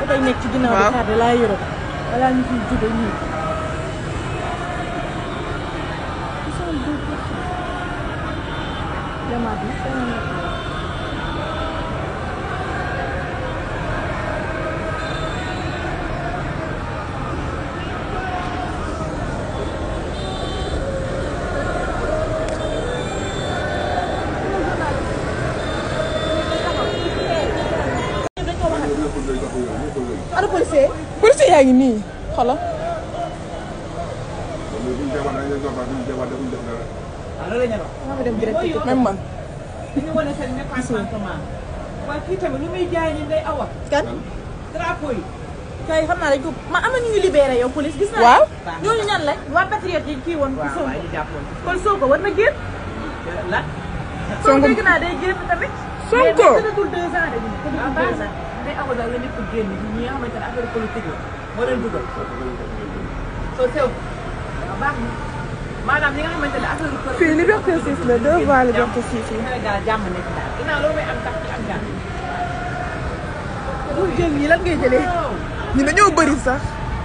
oto yi nekk ci ginnaaw Waaw. bi xaar laa yërëm balaa ñu fiy jóge nii jamaat yi sama nekk. ana policier policier yaa ngi nii xoolal maa ma dem direct ci même man dañu wane seen mécontentement waaye kii tamit lu muy jaay ni day awa kan drapeau yi kay xam naa dañ ko ma am na ñu ñu libéré yow police gis naa waaw ñooñu ñan la waa patriote yi kii woon waaw Sonko waaye ñu jàppoon kon Sonko war na génn la Sonko Sonko dégg naa day génn tamit Sonko. mais tëddatul deux ans de ñu ah tëddatul baax deux na ans day awa daal la ñëpp génn ñi nga xamante ne affaire politique la moo leen dugal soo sew waaw baax na maanaam ñi nga xamante ne affaire politique fii liberté 6 la deux voies liberté 6 yi Sénégal jàmm nekk daal ginnaaw loolu may am tax ci am jàmm bul jël yi lan ngay jëlee waaw ñu dañoo bëri sax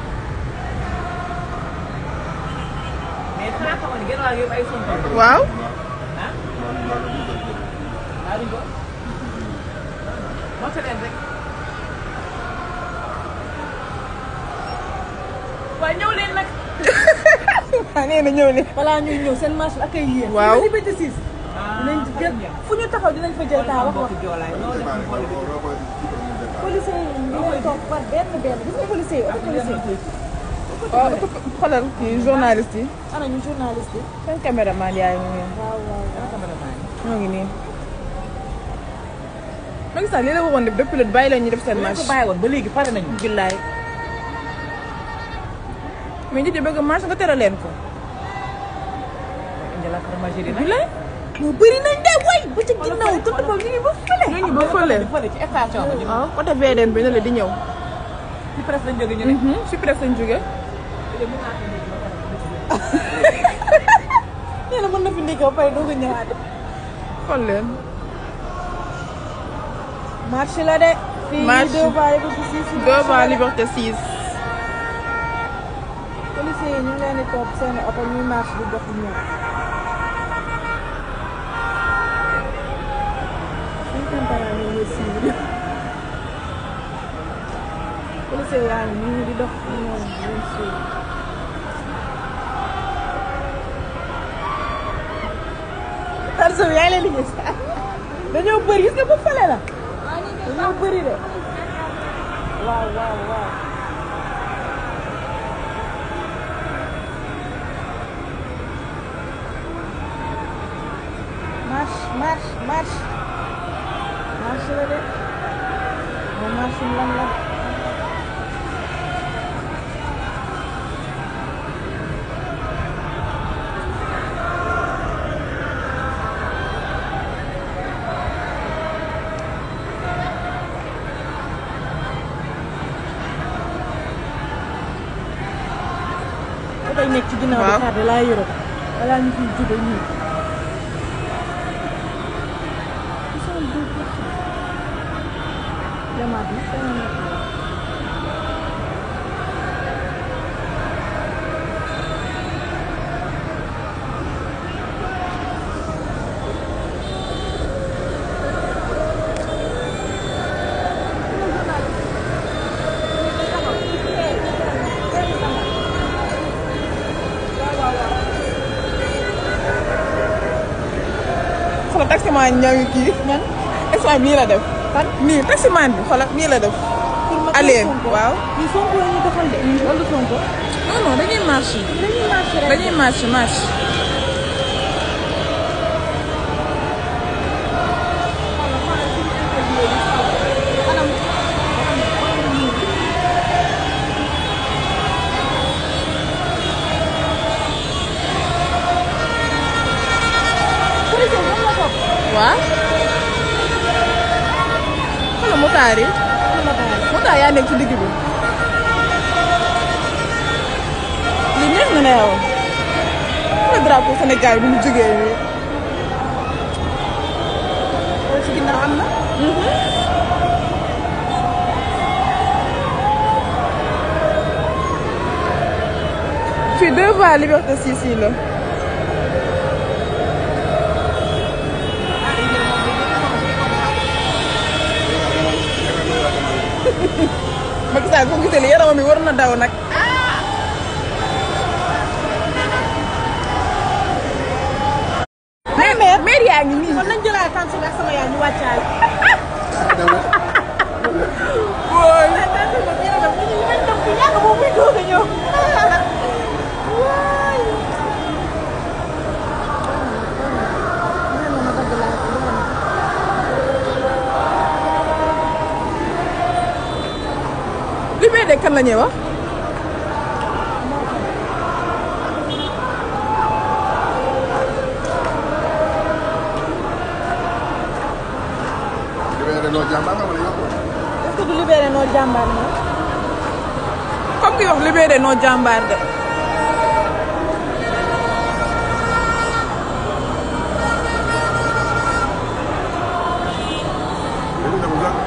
mais xanaa xamoon ne genn wàll yëpp ay Sonko la waaw ah daa duñ ko moto leen rek waaye ñëw leen nag ah nee na ñëw ne balaa ñuy ñëw seen marche ak ay yéen Waaw. liberté 6 dinañ jël fu ñu taxaw dinañ fa jël taa wax wax joolaay noonu def ñu xool policier yi ñu leen toog par benn benn gis nga policier yi oto policier yi waaw xoolal kii journaliste yi ana ñu journaliste yi seen caméraman yaa ngi nii waaw waaw waaw ñoo ngi nii Macky Sall lii la waxoon def depuis le bàyyi leen ñu def seen bu marche ko bàyyi woon ba léegi pare nañu billaay mais nit yi bëgg marche nga tere leen ko indi la fromagérie nag billaay moo bëri nañ de way ba ci ginnaaw tëdd ba ñu ngi ba fële ñooñu ba fële fële ci station ba ñu waaw côté VDN bi ne la di ñëw ci presse lañ jóge ñu ne si presse lañ jóge nee na mën na fi ndékki ba pare doog a ñëwaat xool leen marche la de fii Marche. deux voies liberté 6 deux voies liberté 6 policier yi ñu ngi leen di topp seen oto ñuy marche di dox di ñëw suñu campagne ñu ngi suivre policier yaa ngi nii di dox di ñëw di leen suivre Tarso bi yaa ngi leen di gis dañoo bëri gis nga bu fële la dañoo bëri de waaw waaw waaw marche marche marche marche la de moom marche lan la oto yi nekk ci ginnaaw bi Waaw. xaar laa yërëm balaa ñu fiy jóge nii jamaat yi sama nekk xoolal taximan ñoo ngi kii ñan instant bi nii la def fan nii taximan bi xoolal nii la def pour ma Allez, Sonko. waaw. ñu Sonko la ñuy doxal de wala Sonko non non dañuy marche dañuy marché rek dañuy marche marche policier bi la topp waaw xoolal motaar yi motaar yaa nekk ci digg bi li neex na ne yow xoolal drapeau Sénégal bi mu jógee nii ci ginnaaw am na fii deux fois Liberté 6 yi la. Macky Sall foo gisee li yaramam mi war na daw nag. mais mais mais yaa ngi nii. kon nañ jëlaat tànn ak sama yaay ñu wàccaale. wóoy. mais tànn bi moom yéen a dem ñu ñu dem bu yàgg boobu muy doog a ñëw. waay. li may de kan la ñuy wax. libéré noo jàmbaar nga wala yow. est-ce que du libéré noo jàmbaar na. comme ki wax libéré noo jàmbaar de. dañu dem sax.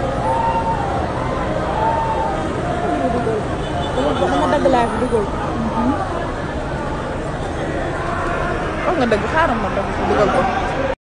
dama dagg laa fi dugal. wax nga dëgg xaaral ma dëgg dugal ko.